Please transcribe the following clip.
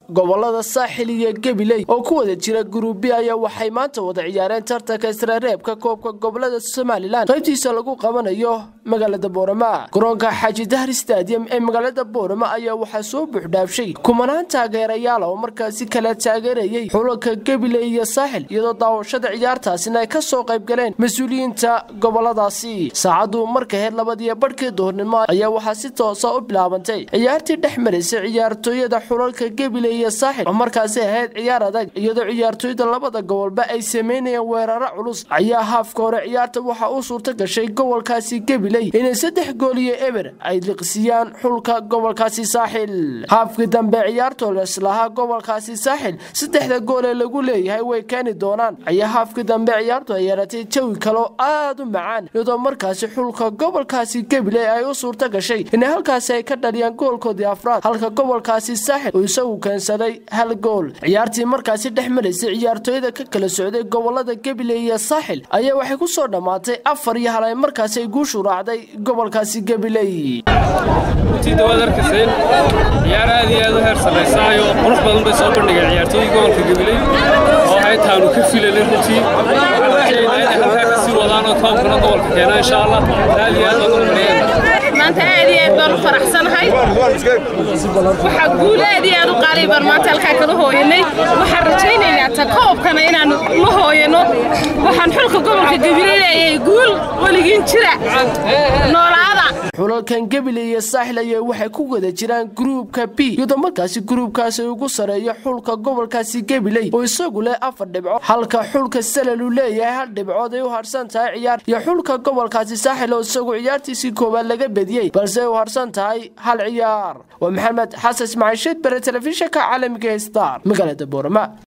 gobolada saaxil iyo gabiley oo ku wada jira guruubi ayaa waxay maanta wada ciyaareen tartanka isreereebka koobka gobolada somalilan qaybtiisa lagu qabanayo magaalada boorama garoonka xaaji dahri stadium ee magaalada boorama ayaa waxaa soo buuxdhaafshay kumanaan taageerayaal oo markaasi kala taageerayay xulalka gabiley iyo saaxil iyadoo daawashada ciyaartaasina ay ka soo qayb galeen mas-uuliyiinta goboladaasi saacaddu marka heer labadiyo badhkii duhurnimo ayaa waxaa si toosa u bilaabantay ciyaartii dhex maraysay ciyaartooyada xulalka gabiley iyo saaxil oo markaasi ahayd ciyaar adag iyadoo ciyaartooyda labada gobolba ay sameynayeen weeraro culus ayaa haafka hore ciyaarta waxaa u suurta gashay gobolkaasi gabiley inay saddex gool iyo eber ay liqsiyaan xulka gobolkaasi saaxil haafkii dambe ciyaartoo leslahaa gobolkaasi saaxil saddexda gool ee lagu leeyahay way keeni doonaan ayaa haafkii dambe ciyaartu ay yeeratay jawi kaloo aad u macaan iyadoo markaasi xulka gobolkaasi gabiley ay u suurta gashay inay halkaasi ay ka dhaliyaan goolkoodii afraad halka gobolkaasi saaxil uu isagu keensaday hal gool ciyaartii markaasi dhex maraysay ciyaartooyada ka kala socday gobolada gabiley iyo saaxil ayaa waxay ku soo dhammaatay afar iyo hal ay markaasi ay guushu raacday gobolkaasi gabiley runtii dawaad arkayseen ciyaar aad iyo aad u heer sarraysaayo qurux badan bay soo bandhigeen ciyaartooyii gobolka gabiley oo haytaanu ka filanay runtii waxaan rajaynaa inay halkaa ka sii wadaan oo koobkana gobolka keenaa insha allah aad iyo aad baan ugu mariyeen maanta aad iyo aad baan u faraxsanahay waxaa guul aad iyo aad u qaalay baan maanta halkaa kala hooyanay waxaan rajaynaynaa ta koobkana inaanu la hooyano waxaan xulka gobolka gabiley leeyahay guul weligiin jira noolaada xulalkan gabiley iyo saaxil ayaa waxay ku wada jiraan gruubka b iyadoo markaasi gruubkaasi ugu sareeyo xulka gobolkaasi gabiley oo isagu leh afar dhibcood halka xulka salal uu leeyahay hal dhibcood ay u harsan tahay ciyaar iyo xulka gobolkaasi saaxil oo isagu ciyaartiisii koowaad laga bediyey balse ay u harsan tahay hal ciyaar waa maxamed xasan ismaaciil sheed bare telefishinka caalamiga star magaalada boorama